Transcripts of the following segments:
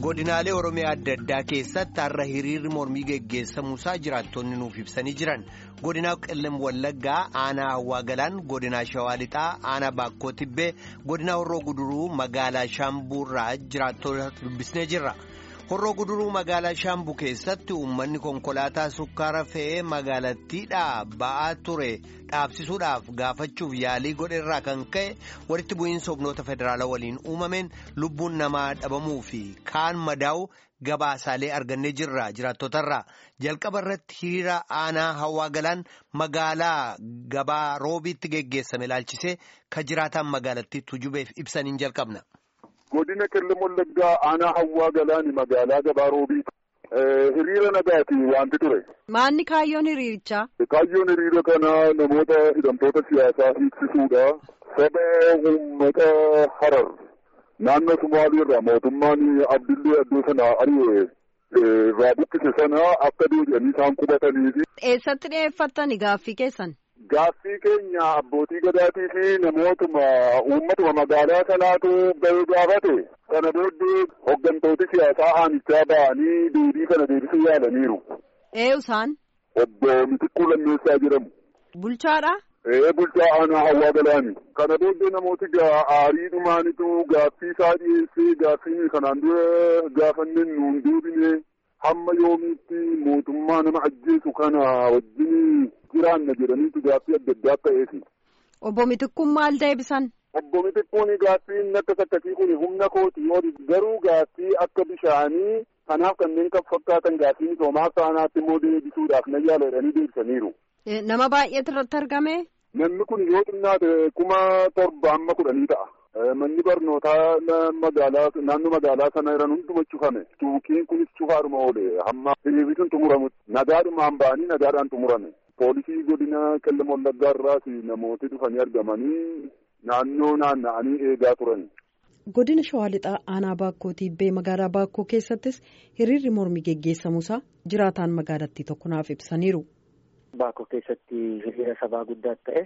godinaalee oromiyaa adda addaa keessatti har'a hiriirri mormii geggeessamuusaa jiraattonni nuuf ibsanii jiran godinaa qellem wallaggaa aanaa hawaa galaan godinaa shawaa lixaa aanaa baakkoo tibbee godinaa horroo guduruu magaalaa shaambuurraa jiraattota dubbisnee jirra. horroo guduruu magaalaa shaambuu keessatti uummanni konkolaataa sukkaara fe'ee magaalattiidhaa ba'aa ture dhaabsisuudhaaf gaafachuuf yaalii godheerraa kan ka'e walitti bu'iinsa humnoota federaalaa waliin uumameen lubbuun namaa dhabamuu fi kaan madaa'u gabaasaalee argannee jirra jiraattotarraa jalqaba irratti hiriira aanaa hawaa galaan magaalaa gabaa roobiitti geggeessame ilaalchisee ka jiraataan magaalattii tujubeef ibsaniin jalqabna. godina qellem wallaggaa aanaa hawaa galaani magaalaa gabaa roobii hiriira nagaati wanti ture. Maanni kaayyoon hiriirichaa? Kaayyoon hiriira kanaa namoota hidhamtoota siyaasaa hiiksisuudha. Saba uummata harar naannoo Sumaaleerraa mootummaan Abdillee Addoo sana ari'ee irraa buqqise sana akka deebi'anii isaan qubatanii fi. Eessatti dhiyeeffattani gaaffii keessan? Gaaffii keenya abbootii gadaatii fi namootuma uummatuma magaalaa sanaatu bahee gaafate kana booddee hooggantooti siyaasaa aanichaa ba'anii deebii kana deebisuu yaalaniiru. Ee isaan? Obbo Mitikkuu Lammeessaa jedhamu. Bulchaadha? Ee bulchaa aanaa hawaa galaani. Kana booddee namooti aarii dhumaanitu gaaffii isaa dhiyeessee gaaffii kanaan dura gaafanneen nuun deebine hamma yoomiitti mootummaa nama ajjeesu kana wajjin jiraanna jedhaniitu gaaffii adda addaa ta'eefi. Obbo Mitikkuun maal deebisan? Obbo Mitikkuun gaaffiin akka sakkasii kun humna kootii ol garuu gaaffii akka bishaanii kanaaf kanneen kan fakkaatan gaaffii misoomaa saanaatti immoo deebisuudhaaf na yaala jedhanii deebisaniiru. Nama baay'eetu irratti argame? Namni kun yoo xinnaate kuma torba amma kudhanii ta'a. Manni barnootaa magaalaa naannoo magaalaa sana jiran hunduma cufame. Tuukiin kunis cufaadhuma oole hamma hiriirri sun xumuramutti nagaadhumaan ba'anii nagaadhaan xumurame. Poolisii godina qellem wallaggaa irraas namooti dhufanii argamanii naannoo naanna'anii eegaa turan. Godina Shawaa Lixaa aanaa Baakkoo Tiibbee magaalaa Baakkoo keessattis hiriirri mormii geggeessamuusaa jiraataan magaalattii tokko naaf ibsaniiru. Baakkoo keessatti hiriira sabaa guddaa ta'e.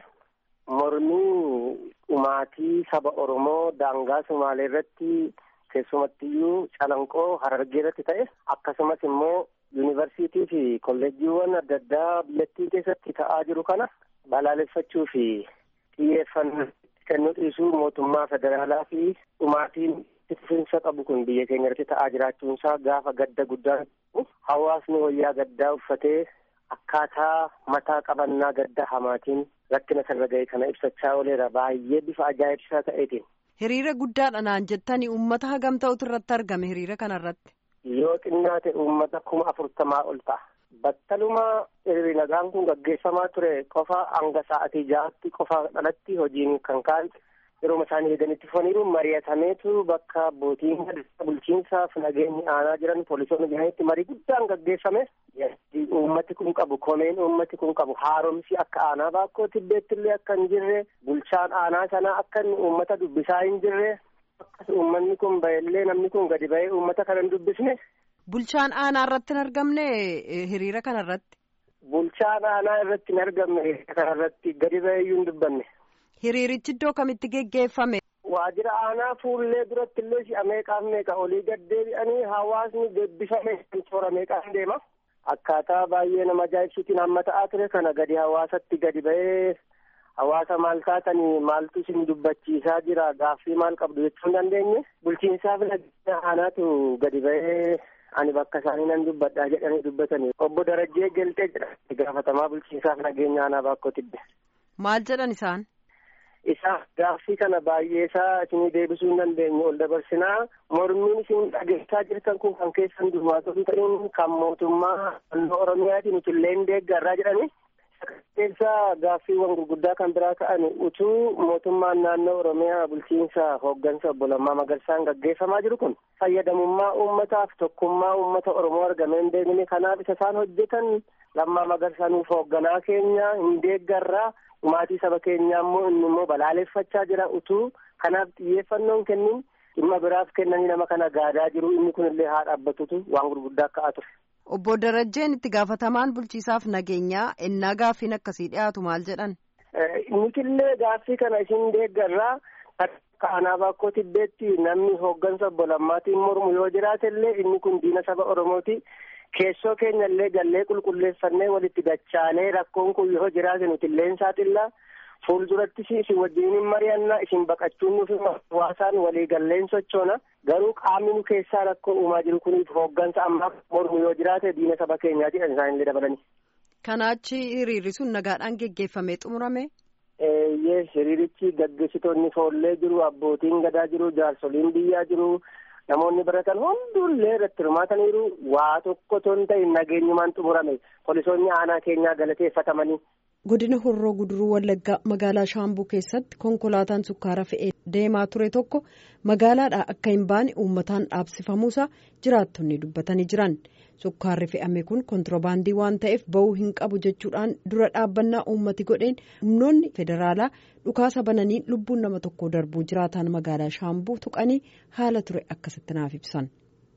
Mormii dhumaatii saba Oromoo daangaa Sumaalee irratti keessumattiyyuu calanqoo Harargee irratti ta'e akkasumas immoo yuunivarsiitii fi kolleejjiiwwan adda addaa biyyattii keessatti ta'aa jiru kana balaaleffachuu fi xiyyeeffannoo kennuu dhiisuu mootummaa federaalaa fi dhumaatiin fufiinsa qabu kun biyya keenya irratti ta'aa jiraachuunsaa gaafa gadda guddaa hawaasni wayyaa gaddaa uffatee akkaataa mataa qabannaa gadda hamaatiin rakkina sarara ga'e kana ibsachaa ooleera baay'ee bifa ajaa'ibsiisaa ta'eetiin. Hiriira guddaadha naan jettanii uummata hagam ta'utu irratti argame hiriira kanarratti. Yoo xinnaate uummata kuma afurtamaa ol ta'a. Battaluma hiriirri nagaan kun gaggeeffamaa ture qofa hanga sa'atii ja'aatti qofa dhalatti hojiin kan ka'an yeroo isaanii eeganitti foniiru mari'atameetu bakka abbootiin bulchiinsaaf nageenyi aanaa jiran poolisoonni jiranitti marii guddaan gaggeeffame. Uummati kun qabu komeen uummati kun qabu haaromsi akka aanaa baakkoo tibbeetti illee akka hin jirre bulchaan aanaa sanaa akka uummata dubbisaa hin jirre akkas uummanni kun ba'ellee namni kun gadi ba'ee uummata kana hin dubbisne. Bulchaan aanaa irratti hin argamne hiriira kana irratti. Bulchaan aanaa irratti hin argamne hiriira kana irratti gadi ba'eeyyuu hin dubbanne. Hiriirichi iddoo kamitti geggeeffame? Waajjira aanaa fuullee duratti illee si'a meeqaaf meeqa olii gaddeebi'anii hawaasni gebbifame toora meeqaan deema. Akkaataa baay'ee nama ajaa'ibsiitiin hamma ta'aa ture kana gadi hawaasatti gadi ba'ee hawaasa maal taatanii maaltu isin dubbachiisaa jira gaaffii maal qabdu jechuu hin dandeenye bulchiinsaaf nageenya aanaatu gadi ba'ee ani bakka isaanii nan dubbadhaa jedhanii dubbatanii obbo Darajjee Geltee jedha gaafatamaa bulchiinsaaf nageenya aanaa baakkoo tibbe. Maal jedhan isaan? Isaa gaaffii kana baay'ee isaa isinii deebisuu hin dandeenye ol dabarsinaa mormiin isin dhageessaa jirtan kun kan keessan duwwaatota ta'in kan mootummaa naannoo Oromiyaatiin nuti illee hin deeggarraa jedhani. Keessa gaaffiiwwan gurguddaa kan biraa ka'an utuu mootummaan naannoo Oromiyaa bulchiinsa hooggansa obbo Lammaa Magarsaan gaggeeffamaa jiru kun fayyadamummaa uummataaf tokkummaa uummata Oromoo argamee hin beekne kanaaf isa isaan hojjetan Lammaa Magarsaaniif hoogganaa keenya hin deeggarraa dhumaatii saba keenyaa immoo inni immoo balaaleffachaa jira utuu kanaaf xiyyeeffannoon kennin dhimma biraaf kennanii nama kana gaadaa jiru inni kunillee haa dhaabbatutu waan gurguddaa ka'aa ture. Obbo Darajjeen itti gaafatamaan bulchiisaaf nageenyaa ennaa gaaffiin akkasii dhiyaatu maal jedhan? Nutillee gaaffii kana isin deeggarraa akka aanaa baakkoo tibbeetti namni hooggansa obbo Lammaatiin mormu yoo jiraate illee inni kun diina saba Oromooti. Keessoo keenya illee gallee qulqulleeffannee walitti dachaanee rakkoon kun yoo jiraate nuti illee saaxillaa. Fuuldurattis isin wajjin hin mari'annaa isin baqachuun nuuf hawaasaan walii galleen sochoona garuu qaamni nu keessaa rakkoo uumaa jiru kuniif hooggansa ammaa mormu yoo jiraate diina saba keenyaati kan isaan illee dabalani. Kanaachi hiriirri sun nagaadhaan geggeeffamee xumurame. Eeyyee hiriirichi gaggeessitoonni foollee jiru abbootiin gadaa jiru jaarsoliin biyyaa jiru namoonni baratan hundullee irratti hirmaataniiru waa tokko ton ta'e nageenyumaan xumurame poolisoonni aanaa keenyaa galateeffatamanii. godina horroo guduruu wallaggaa magaalaa shaambuu keessatti konkolaataan sukkaara fe'ee deemaa ture tokko magaalaadhaa akka hin baane uummataan dhaabsifamuusaa jiraattonni dubbatanii jiran sukkaarri fe'ame kun kontiroobaandii waan ta'eef ba'uu hin qabu jechuudhaan dura dhaabbannaa uummati godheen humnoonni federaalaa dhukaasa bananii lubbuun nama tokko darbuu jiraataan magaalaa shaambuu tuqanii haala ture akkasitti naaf ibsan.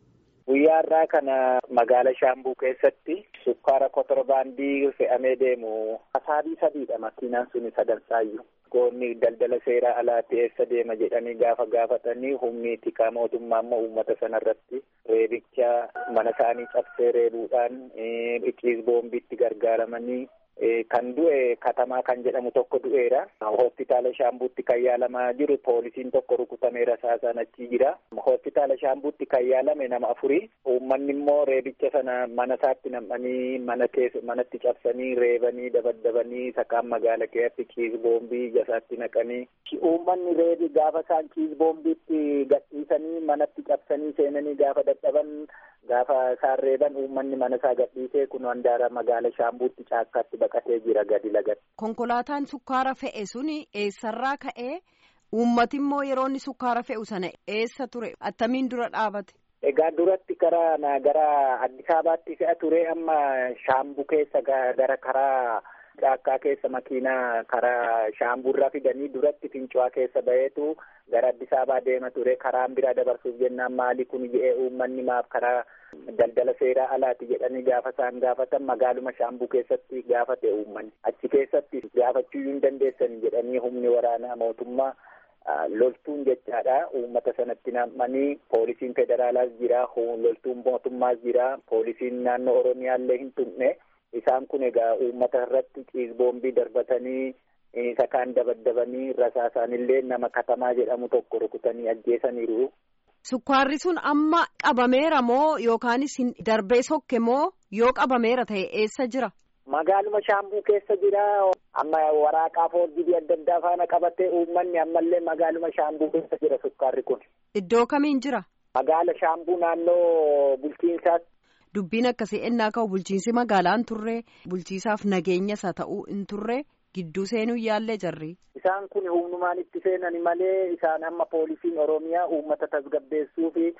Guyyaa irraa kana magaala shaambuu keessatti sukkaara kontiroobaandii fe'amee deemu asaabii sadiidha makiinaan suni sadansaayyuu. Goonni daldala seeraa alaatti eessa deema jedhanii gaafa gaafatanii humni tikaa mootummaa immoo uummata sanarratti reebicha mana isaanii cabsee reebuudhaan iciis boombiitti gargaaramanii kan du'e katamaa kan jedhamu tokko du'eera. Hospitaala Shaambuutti kan yaalamaa jiru poolisiin tokko rukutameera saasaan achi jira. Hospitaala Shaambuutti kan yaalame nama afuri. Uummanni immoo reebicha sana mana isaatti nam'anii mana keessa manatti cabsanii reebanii dabaddabanii sakaan magaala keessatti ciis boombii ija isaatti naqanii. Uummanni reebi gaafa isaan ciis boombiitti gadhiisanii manatti cabsanii seenanii gaafa dadhaban gaafa isaan reeban uummanni mana isaa gadhiisee kun handaara magaala Shaambuutti caakkaatti baqatee jira gadi lagatti. Konkolaataan sukkaara fe'e suni eessarraa ka'ee uummati immoo yeroo inni sukkaara fe'u sana eessa ture attamiin dura dhaabate. Egaa duratti gara gara Addis Ababaatti fe'a ture amma shaambuu keessa gara karaa caakkaa keessa makiinaa karaa shaambuurraa fidanii duratti fincuwaa keessa baheetu gara Addis Ababaa deema ture karaan biraa dabarsuuf jennaan maali kun jedhee uummanni maaf karaa daldala seeraa alaati jedhanii gaafa isaan gaafatan magaaluma shaambuu keessatti gaafate uummanni achi keessatti gaafachuu hin dandeessan jedhanii humni waraanaa mootummaa loltuun jechaadha uummata sanatti nam'anii poolisiin federaalaas jira loltuun mootummaas jira poolisiin naannoo oromiyaallee hin tumne isaan kun egaa uummata irratti ciis boombii darbatanii sakaan dabaddabanii rasaasaanillee nama katamaa jedhamu tokko rukutanii ajjeesaniiru. Sukkaarri sun amma qabameera moo yookaanis darbee sokke moo yoo qabameera ta'e eessa jira? Magaaluma shaambuu keessa jira. Amma waraqaa foorjii adda addaa faana qabatee uummanni ammallee magaaluma shaambuu keessa jira sukkaarri kun. Iddoo kamiin jira? Magaala shaambuu naannoo bulchiinsaatti. Dubbiin akkasii ennaa ka'u bulchiinsi magaalaan turre bulchiisaaf nageenya isaa ta'uu hin turre gidduu seenuu yaallee jarri. Isaan kun humnumaan itti seenani malee isaan amma poolisiin Oromiyaa uummata tasgabbeessuu fi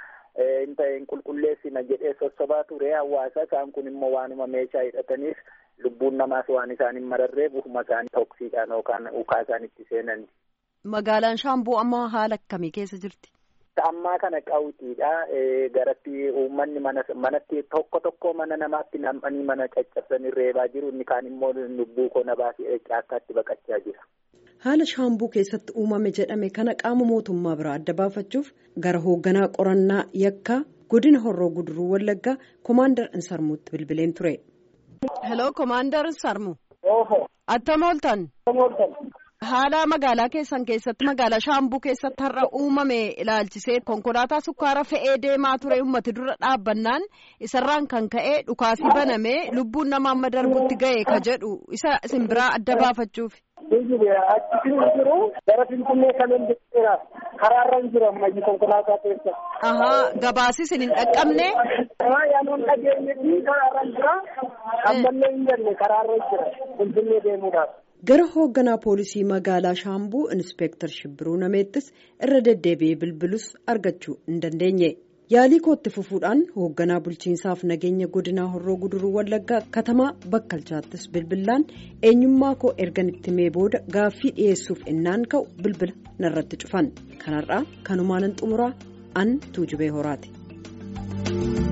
hin qulqulleessina jedhee sossobaa ture hawaasa isaan kun immoo waanuma meeshaa hidhataniif lubbuun namaas waan isaan hin mararree bufuma isaanii toksiidhaan yookaan ukaa isaan itti seenan. Magaalaan Shaambuu amma haala akkamii keessa jirti? Ammaa kana qawwitiidha. Garatti uummanni manatti tokko tokko mana namaatti nam'anii mana caccabsanii reebaa jiru. Inni kaan immoo lubbuu koo na baasee caakkaatti baqachaa jira. Haala shaambuu keessatti uumame jedhame kana qaama mootummaa biraa adda baafachuuf gara hoogganaa qorannaa yakkaa godina horroo guduruu wallaggaa koomaandar Insarmuutti bilbileen ture. Hello koomaandar Insarmu. Attam ooltan. Haala magaalaa keessan keessatti magaalaa shaambuu keessatti har'a uumame ilaalchisee konkolaataa sukkaara fe'ee deemaa ture uummati dura dhaabbannaan isarraan kan ka'e dhukaasii baname lubbuun nama amma darbutti ga'e ka jedhu isa isin biraa adda baafachuuf. Achi jiru gara Finfinnee kan hin jira karaarra hin jiru ammayyi konkolaataa keessa. Ahaa gabaasi isin hin dhaqqabne. Yaanuun dhageenye fi karaarra hin jira ammallee hin jenne karaarra hin jira Finfinnee deemuudhaaf. gara hoogganaa poolisii magaalaa shaambuu inspeektar shibbiruu nameettis irra deddeebi'ee bilbilus argachuu hin dandeenye yaalii kootti fufuudhaan hoogganaa bulchiinsaaf nageenya godinaa horroo guduruu wallaggaa katamaa bakkalchaattis bilbilaan eenyummaa koo ergan itti mee booda gaaffii dhiyeessuuf innaan ka'u bilbila narratti cufan kanarraa kanumaanan xumuraa an tuujubee horaati.